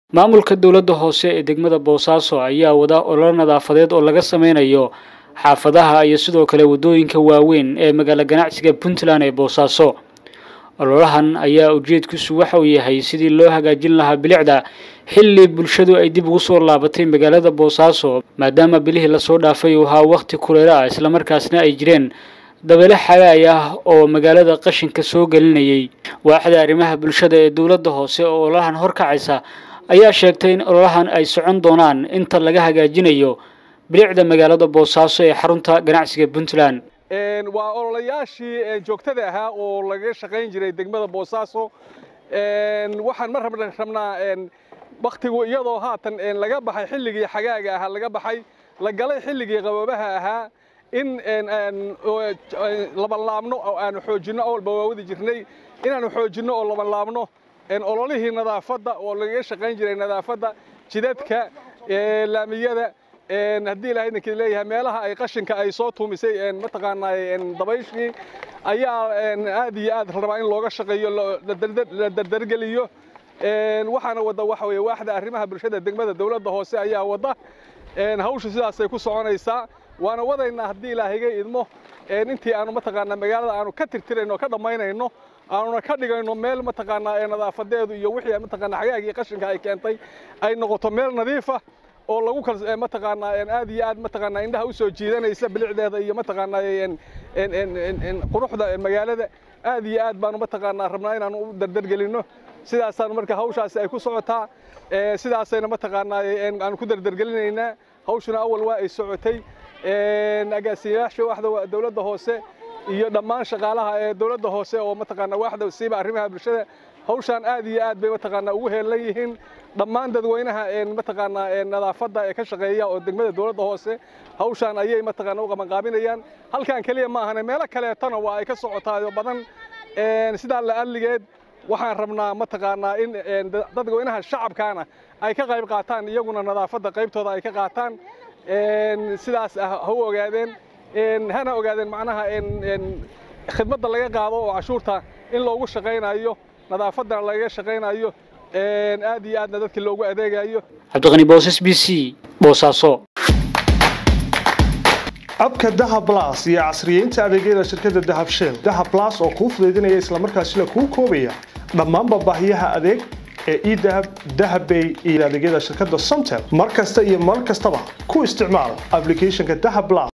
maamulka dowladda hoose ee degmada boosaaso ayaa wada ololo nadaafadeed oo laga sameynayo xaafadaha iyo sidoo kale waddooyinka waaweyn ee magaalo ganacsiga puntland ee boosaaso ololahan ayaa ujeedkiisu waxa uu yahay sidii loo hagaajin lahaa bilicda xilli bulshadu ay dib ugu soo laabatay magaalada boosaaso maadaama bilihii lasoo dhaafay uu ahaa wakhti kuleelo ah islamarkaasna ay jireen dabeele xagaay ah oo magaalada qashinka soo gelinayay waaxda arrimaha bulshada ee dowladda hoose oo ololahan horkacaysa ayaa sheegtay in ololahan ay socon doonaan inta laga hagaajinayo bilicda magaalada boosaaso ee xarunta ganacsiga puntland waa ololayaashii joogtada ahaa oo laga shaqayn jiray degmada boosaaso waxaan ma rabnaa waktigu iyadoo haatan laga baxay xilligii xagaaga ahaa laga baxay la galay xilligii qaboobaha ahaa in labanlaabno oo aanu xoojinno awalba waa wadi jirnay inaanu xoojinno oo labanlaabno ololihii nadaafadda oo lagaga shaqayn jiray nadaafadda jidadka laamiyada haddii ilahay idinka leeyahay meelaha ay qashinka ay soo tuumisay mataqaanaa dabayshii ayaa aad iyo aad rabaa in looga shaqeeyo la dardargeliyo waxaana wadda waxa weeye waaxda arrimaha bulshada degmada dowladda hoose ayaa wadda hawshu sidaasay ku soconaysaa waana wadaynaa haddii ilaahayga idmo intii aanu mataqaanaa magaalada aanu ka tirtirayno o ka dhammaynayno aanuna ka dhigayno meel mataqaanaa nadaafadeedu iyo wixii mataqaanaa xagaagii qashinka ay keentay ay noqoto meel nadiifa oo lagu kal mataqaanaa aad iyo aad mataqaanaa indhaha u soo jiidanaysa bilicdeeda iyo mataqaanaa quruxda magaalada aad iyo aad baanu mataqaanaa rabnaa inaanu u dardargelinno sidaasaanu marka hawshaasi ay ku socotaa sidaasayna mataqaanaa aanu ku dardargelinaynaa hawshuna awal waa ay socotay agaasiyayaasha waaxda dowladda hoose iyo dhammaan shaqaalaha ee dowladda hoose oo mataqaanaa waaxda siiba arrimaha bulshada hawshaan aad iyo aad bay mataqaanaa ugu heelan yihiin dhammaan dadweynaha mataqaanaa nadaafadda ee ka shaqeeya oo degmada dowladda hoose hawshaan ayay mataqaanaa u qabanqaabinayaan halkan keliya ma ahane meelo kaleetana waa ay ka socotaayo badan sidaa la adligeed waxaan rabnaa mataqaanaa in dadweynaha shacabkaana ay ka qayb qaataan iyaguna nadaafadda qaybtooda ay ka qaataan sidaas ha u ogaadeen hana ogaadeen macnaha khidmadda laga qaado oo cashuurta in loogu shaqaynayo nadaafaddana lagaga shaqaynayo aad iyo aadna dadkii loogu adeegayo cabdiqani boosas b c boosaaso abka dahab blas iyo casriyeynta adeegyada shirkadda dahab shell dahab blas oo kuu fudaydinaya islamarkaasina kuu koobaya dhammaanba baahiyaha adeeg ee edahab dahabbay iyo adeegyada shirkadda somtel mar kasta iyo mar kastaba ku isticmaal ablicathonka dahab blas